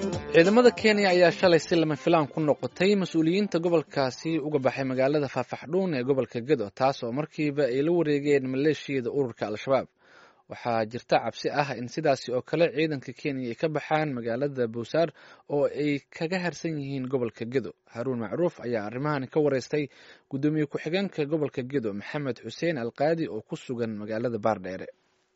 ciidamada kenya ayaa shalay si lama filaan ku noqotay mas-uuliyiinta gobolkaasi uga baxay magaalada faafaxdhuun ee gobolka gedo taas oo markiiba ay la wareegeen maleeshiyada ururka al-shabaab waxaa jirta cabsi ah in sidaasi oo kale ciidanka kenya ay ka baxaan magaalada buusaar oo ay kaga harsan yihiin gobolka gedo haruun macruuf ayaa arrimahan ka wareystay guddoomiye ku-xigeenka gobolka gedo maxamed xuseen alqaadi oo ku sugan magaalada baardheere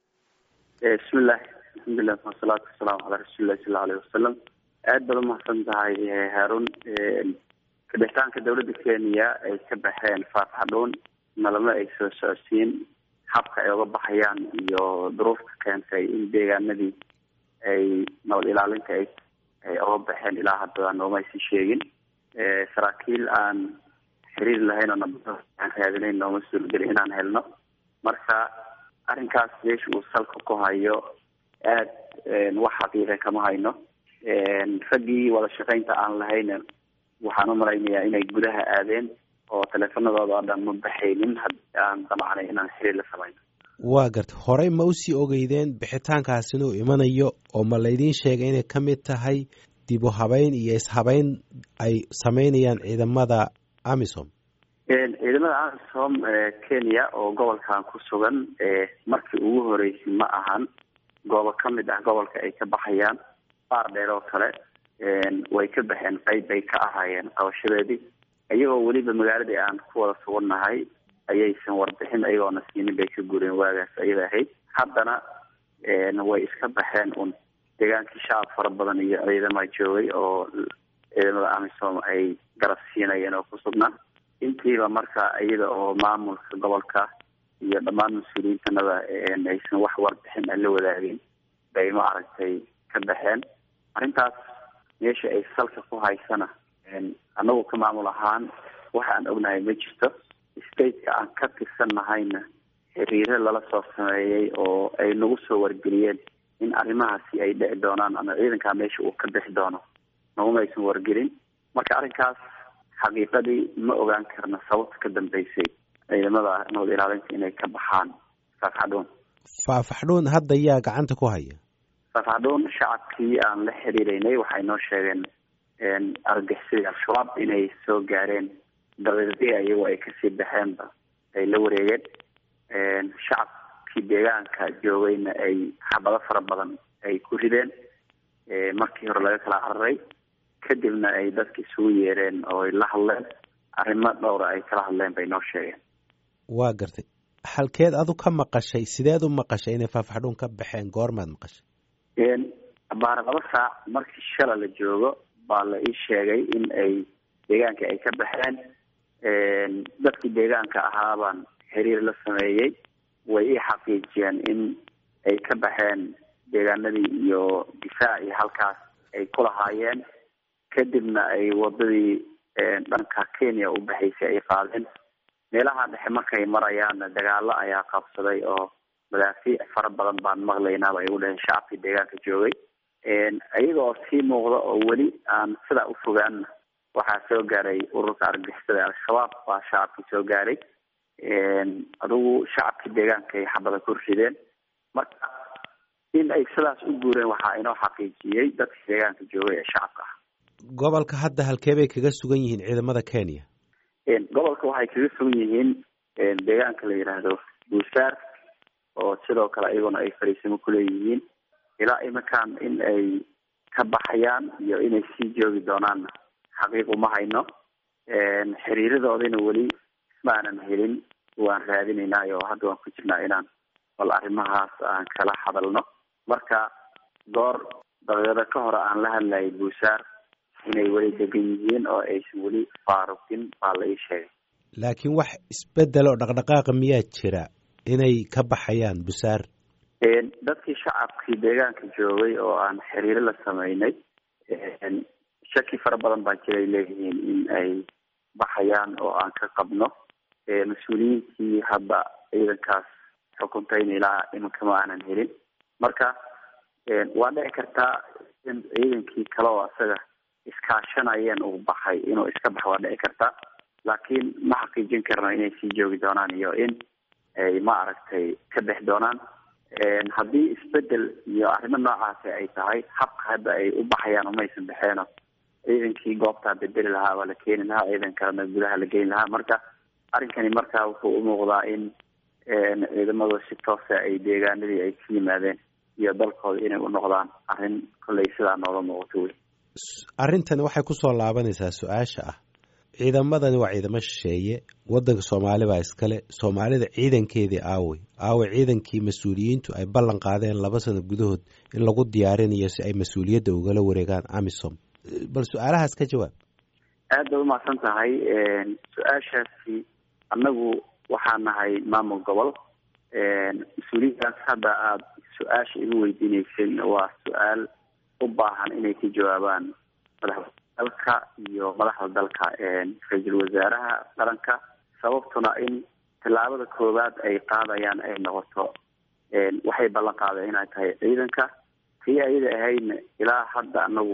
bismillahi alxamdulilah wasalaatu wasalaamu calaa rasuulillahi sala aleyh wasalam aad baad umahadsan tahay haarun kabixitaanka dawladda kenya ay ka baxeen faafxadhuun nalama ay soo socodsiin habka ay uga baxayaan iyo duruufta keentay in deegaanadii ay nabad ilaalinta ay ay uga baxeen ilaa hadda nooma aysan sheegin saraakiil aan xiriir lahayn oo nabada aan raadinayn nooma suurgelin inaan helno marka arrinkaas meesha uu salka ku hayo aad wax xaqiiqa kama hayno raggii wada shaqaynta aan lahayna waxaan umalaynayaa inay gudaha aadeen oo teleefanadooda oo dhan ma baxaynin haddii aan damacnay inaan xiriir la samayno waa garta horey ma usii ogeydeen bixitaankaas inuu imanayo oo ma laydiin sheegay inay ka mid tahay dib u habeyn iyo ishabeyn ay sameynayaan ciidamada amisom ciidamada amisom kenya oo gobolkan ku sugan markii ugu horeysay ma ahan goobo ka mid ah gobolka ay ka baxayaan baar dheer oo kale way ka baxeen qeyb bay ka ahaayeen qabashadeedii iyagoo weliba magaaladii aan ku wada sugannahay ayaysan warbixin ayagoona siinin bay ka gureen waagaas ayada ahayd haddana way iska baxeen un deegaankii shacab fara badan iyo ciidama joogay oo ciidamada amisom ay garab siinayeen oo ku sugnaa intiiba marka iyada oo maamulka gobolka iyo dhammaan mas-uuliyiintanada aysan wax warbixin aan la wadaagin bay ma aragtay ka baxeen arrintaas meesha ay salka ku haysana anagu ka maamul ahaan waxa aan ognahay ma jirto stateka aan ka tirsanahayna xiriiro lala soo sameeyey oo ay nagu soo wargeliyeen in arrimahaasi ay dhici doonaan ama ciidankaa meesha uu ka bixi doono naguma aysan wargelin marka arrinkaas xaqiiqadii ma ogaan karna sababta ka dambeysay ciidamada nabad ilaalinta inay ka baxaan faafxadhuun faafaxdhuun hadda yaa gacanta ku haya faafxadhuun shacabkii aan la xiriireynay waxay noo sheegeen argixisada al-shabaab inay soo gaareen daqiiqdii iyagoo ay kasii baxeenba ay la wareegeen shacabkii deegaanka joogayna ay xabado fara badan ay ku rideen markii hore laga kala cararay kadibna ay dadka isugu yeereen oo ay la hadleen arrimo dhowra ay kala hadleen bay noo sheegeen waa gartay halkeed adu ka maqashay sideed u maqashay inay faafaxdhuun ka baxeen goormaad maqashay baara laba saac markii shala la joogo baa la ii sheegay in ay deegaanka ay ka baxeen dadkii deegaanka ahaabaan xiriir la sameeyey way ii xaqiijiyeen in ay ka baxeen deegaanadii iyo difaacii halkaas ay ku lahaayeen kadibna ay wadadii dhanka kenya u baxaysay ay qaadeen meelaha dhexe markay marayaanna dagaalo ayaa qabsaday oo madaafiic fara badan baan maqlaynaaba ay u dhaheen shacabkii deegaanka joogay iyagoo sii muuqda oo weli aan sidaa u fogaanna waxaa soo gaaray ururka argixisada al-shabaab baa shacabkii soo gaaray adigu shacabkii deegaanka ay xabada ku rideen marka in ay sidaas u guureen waxaa inoo xaqiijiyey dadkii deegaanka joogay ee shacabka ah gobolka hadda halkee bay kaga sugan yihiin ciidamada kenya gobolka waxay kaga sugan yihiin deegaanka la yidhaahdo buusaar oo sidoo kale iyaguna ay fariisimo kuleeyihiin ilaa iminkan in ay ka baxayaan iyo inay sii joogi doonaanna xaqiiq uma hayno xiriiradoodina weli maanan helin waan raadinaynaayo hadda waan ku jirnaa inaan bal arrimahaas aan kala hadalno marka goor daqiiqado ka hore aan la hadlayay buusaar inay weli degan yihiin oo aysan weli faaruqin baa la ii sheegay laakiin wax isbedel oo dhaqdhaqaaqa miyaa jira inay ka baxayaan busaar dadkii shacabkii deegaanka joogay oo aan xiriiro la sameynay shaki fara badan baa jiray leeyihiin in ay baxayaan oo aan ka qabno mas-uuliyiintii hadda ciidankaas xukuntayna ilaa iminka ma aanan helin marka waa dhici kartaa in ciidankii kale oo isaga iskaashanayeen uu baxay inuu iska baxo waa dhici kartaa laakiin ma xaqiijin karno inay sii joogi doonaan iyo in ay ma aragtay ka bix doonaan haddii isbedel iyo arrimo noocaasi ay tahay habka hadda ay u baxayaan umaysan baxeeno ciidankii goobtaa bedeli lahaa waa la keeni lahaa ciidan kalena gudaha la geyn lahaa marka arrinkani marka wuxuu umuuqdaa in ciidamadu si toosa ay deegaanadii ay ka yimaadeen iyo dalkooda inay u noqdaan arrin kolley sidaa nooga muuqato wey arrintani waxay kusoo laabanaysaa su-aasha ah ciidamadani waa ciidamo shisheeye wadanka soomaali baa iskale soomaalida ciidankeedii aawey aawey ciidankii mas-uuliyiintu ay ballan qaadeen laba sano gudahood in lagu diyaarinayo si ay mas-uuliyadda ugala wareegaan amisom bal su-aalahaas ka jawaab aad bay umahadsan tahay su-aashaasi annagu waxaa nahay maamul gobol mas-uuliyadaas hadda aada su-aasha igu weydiineysay waa su-aal u baahan inay ka jawaabaan madaxda dalka iyo madaxda dalka ra-iisul wasaaraha qaranka sababtuna in tallaabada koowaad ay qaadayaan ay noqoto waxay ballan qaadeen inay tahay ciidanka tii ayada ahaydna ilaa hadda anagu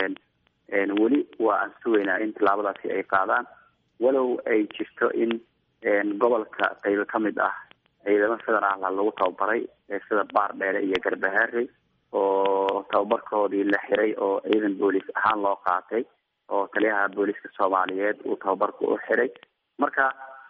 weli waa aan sugaynaa in tallaabadaasi ay qaadaan walow ay jirto in gobolka qaybo ka mid ah ciidamo federaalha lagu tababaray sida baar dheere iyo garbahaare oo tababarkoodii la xiray oo ciidan booliis ahaan loo qaatay oo taliyaha booliiska soomaaliyeed uu tababarka u xiray marka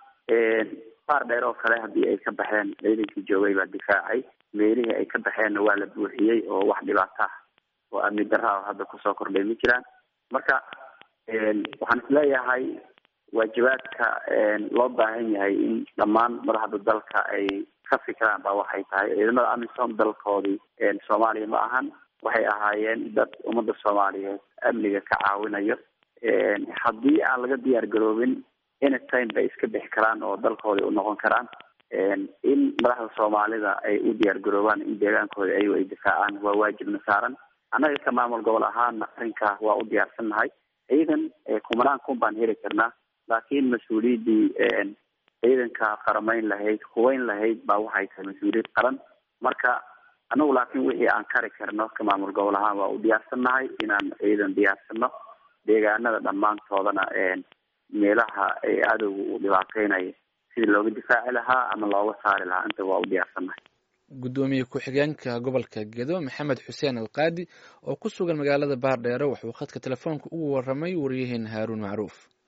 baar dheer oo kale haddii ay ka baxeen ciidankii joogay baa difaacay meelihii ay ka baxeenna waa la buuxiyey oo wax dhibaato ah oo amni darra hadda kusoo kordhay ma jiraan marka waxaan isleeyahay waajibaadka loo baahan yahay in dhammaan madaxda dalka ay ka fikiraan baa waxay tahay ciidamada amisom dalkoodii soomaaliya ma ahan waxay ahaayeen dad ummadda soomaaliyeed amniga ka caawinayo haddii aan laga diyaar garoobin anytime bay iska bixi karaan oo dalkooda u noqon karaan in madaxda soomaalida ay u diyaar garoobaan in deegaankooda ayago ay difaacaan waa waajibna saaran annaga ka maamul gobol ahaana arrinkaa waa u diyaarsan nahay ciidan kumanaan kun baan heli karnaa laakiin mas-uuliyaddii ciidanka qaramayn lahayd hubeyn lahayd baa waxay tahay mas-uuliyad qaran marka anagu laakiin wixii aan kari karno ka maamul gobol ahaan waa u diyaarsan nahay inaan ciidan diyaarsano deegaanada dhammaantoodana meelaha ay adowga uu dhibaateynayo sidii looga difaaci lahaa ama looga saari lahaa inta waa u diyaarsannahay guddoomiye ku-xigeenka gobolka gedo maxamed xuseen alqaadi oo ku sugan magaalada baardheere wuxuu khadka telefoonka ugu waramay wariyaheena haaruun macruuf